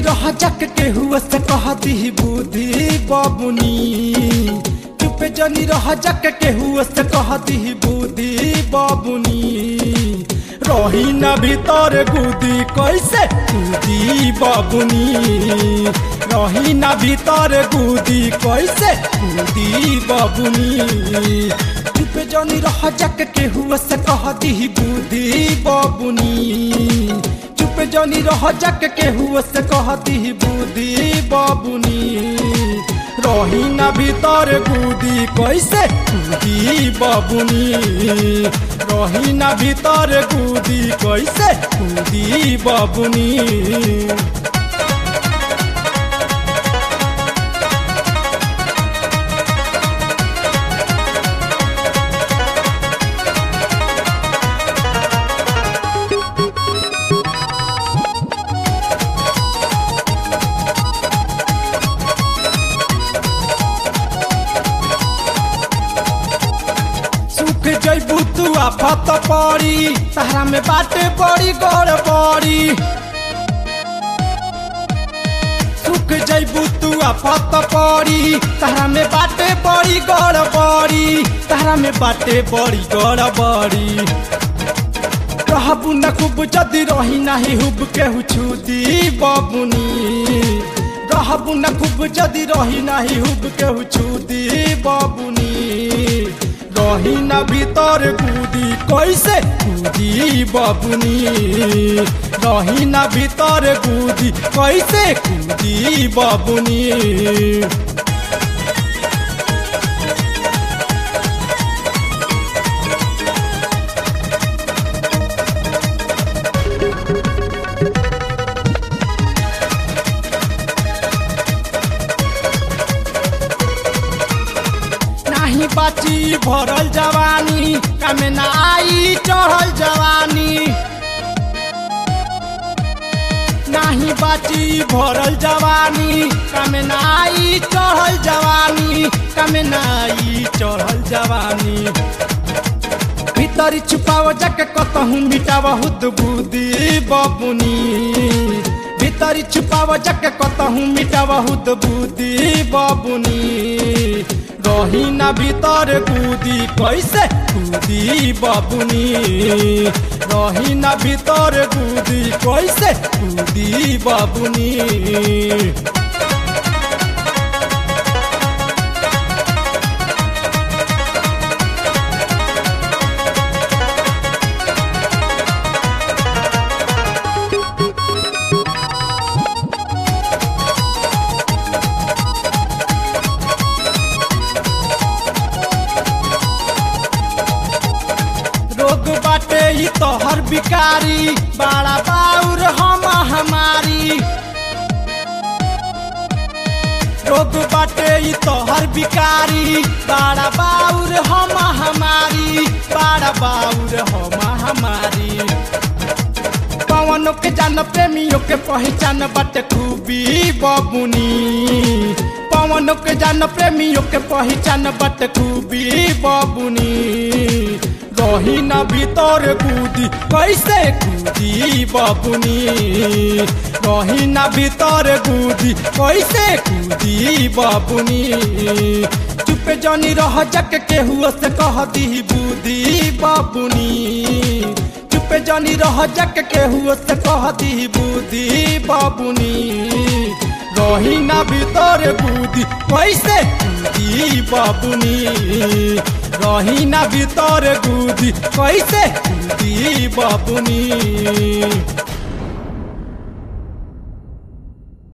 रह जक के हुआ से कहती बुद्धि बबुनी चुप जनी रह जक के हुआ से कहती बुद्धि बबुनी रही न भीतर गुदी कैसे कूदी बबुनी रही न भीतर गुदी कैसे कूदी बबुनी चुप जनी रह जक के हुआ से कहती बुद्धि बबुनी चुप जनी रह जक के हुआ से कहती बुद्धि बबुनी रही न भीतर कूदी कैसे कूदी बबुनी रही न भीतर कूदी कैसे कूदी बबुनी सुख जैबू तू आफत पड़ी तारा में बाटे बड़ी गड़बड़ी सुख जैबू तू आफत पड़ी तारा में बाटे बड़ी गड़बड़ी तारा में बाटे बड़ी गड़बड़ी रहबू न खूब जदी रही नाही हुब केहू छूदी बबुनी रहबू न खूब जदी रही नाही हुब केहू छूदी बबुनी रही न भीतर कूदी कैसे कूदी बबुनी रही न भीतर कूदी कैसे कूदी बबुनी नाही बाची भरल जवानी कमे ना आई चढ़ल जवानी नाही बाची भरल जवानी कमे ना आई चढ़ल जवानी कमे ना आई चढ़ल जवानी भीतरी छुपाव जाके कतहूँ मिटाव हुद बुद्धि बबुनी भीतरी छुपाव जाके कतहूँ मिटाव हुद बुद्धि बबुनी रही न भीतर कूदी कैसे कूदी बबुनी रही न भीतर कूदी कैसे कूदी बबुनी रोग बाटे ई तोहर बिकारी बड़ा बाउर हम हमारी रोग बाटे ई तोहर बिकारी बड़ा बाउर हम हमारी बड़ा बाउर हम हमारी पवनों के जान प्रेमियों के पहचान बाटे खूबी बबुनी पवनों के जान प्रेमियों के पहचान बाटे खूबी बबुनी रही न भीतर कूदी कैसे कूदी बबुनी रही न भीतर कूदी कैसे कूदी बबुनी चुप जनी रह जक के हुआ से कह दी बुद्धि बबुनी चुप जनी रह जक के हुआ से कह दी बुद्धि बबुनी रही न भीतर कूदी कैसे कूदी बबुनी रही न भीतर कूदी कैसे कूदी बबुनी